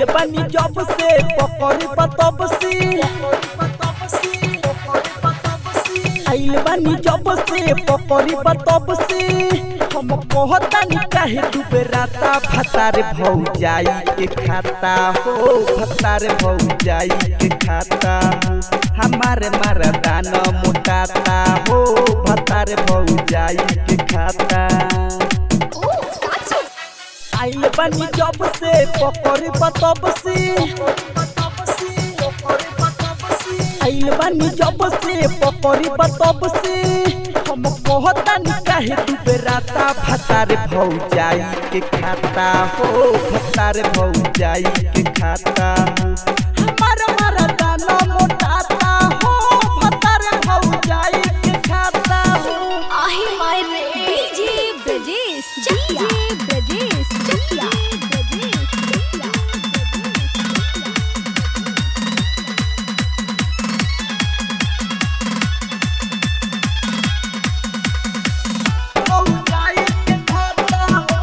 आइल बानी जब से पकड़ी बतब से आइल बानी जब से पकड़ी बतब से हम कहतानी काहे तू बेराता भतारे भौ जाई के खाता हो भतारे भौ जाई के खाता हो हमारे मरदान मोटाता हो भतारे भौ जाई के खाता आइल बानी जब से पकड़ी बतब से आइल बानी जब से पकड़ी बतब से हम कहतानी काहे तू बेराता भतारे भौ जाई के खाता हो भतारे भौ जाई के खाता हो हमार मरदान मोटाता हो भतारे भौ जाई के खाता हो आहे माय रे डीजे ब्रजेश चकिया ब्रजेश चकिया ब्रजेश चकिया भौ जाई के खाता हो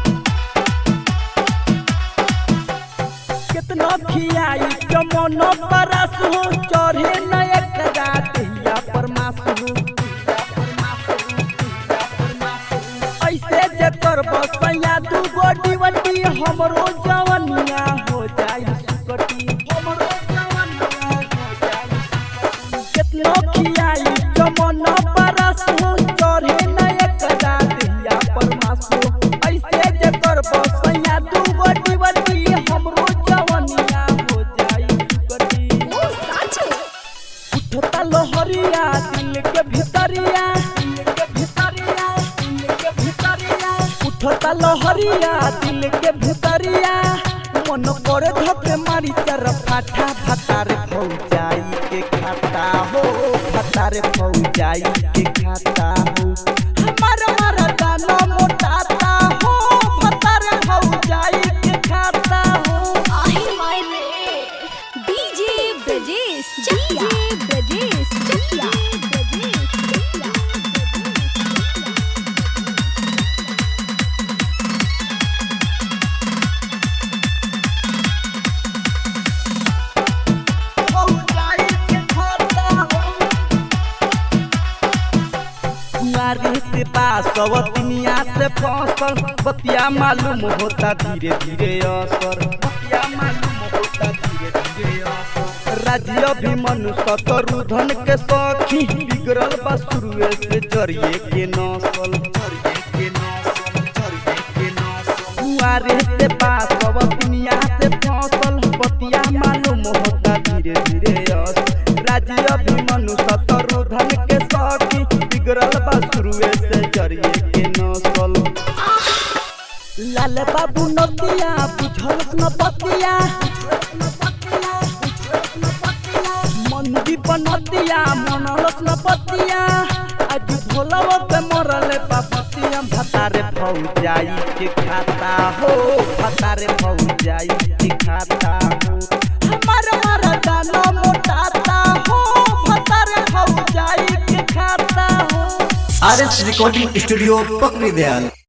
कितना खियाई कमन परस हो चढ़े न एक गातिया परमास हो ऐसे जे कर बसैया दू गोडी वटी हमरो जवनिया हो जाई सुकटी हमरो जवनिया हो जाई कितना खियाई कमन परस हो चढ़े न एक गातिया परमास हो ऐसे जे कर बसैया दू गोडी वटी हमरो जवनिया हो जाई सुकटी ओ साचो उठता लहरिया दिल के भितरिया दिल के भितरिया दिल के भितरिया उठता लहरिया दिल के भितरिया मन करे धके मारी चर फाटा फतारे भौ जाई के खाता हो फतारे भौ जाई के खाता हो हमार मरदान मोटाता हो फतारे भौ जाई के खाता हो आहे माय रे डीजे ब्रजेश चकिया ब्रजेश चकिया ब्रजेश चकिया भौ जाई के खाता हो कुंवारी से बासवतिनिया से फसल बतिया मालूम होता धीरे धीरे असर बतिया मालूम होता धीरे धीरे असर राज्य अभिमनु शत्रुधन के सखी बिगड़ल बा शुरुए से जरिए के नसल जरिए के नसल जरिए के नसल कुंवारी से बासवतिनिया से फसल बतिया मालूम होता धीरे धीरे असर राज्य अभिमनु शत्रुधन के सखी बिगड़ल बा शुरुए से जरिए के नसल लाल बाबू नदिया बुझल न पतिया मंदी बनतिया मनलस न पतिया आज भोलव पे मरले पापतिया भतारे भौ जाई के खाता हो भतारे भौ जाई के खाता हो हमार मरदान मोटाता हो भतारे भौ जाई के खाता हो आर एस रिकॉर्डिंग स्टूडियो पकड़ी दयाल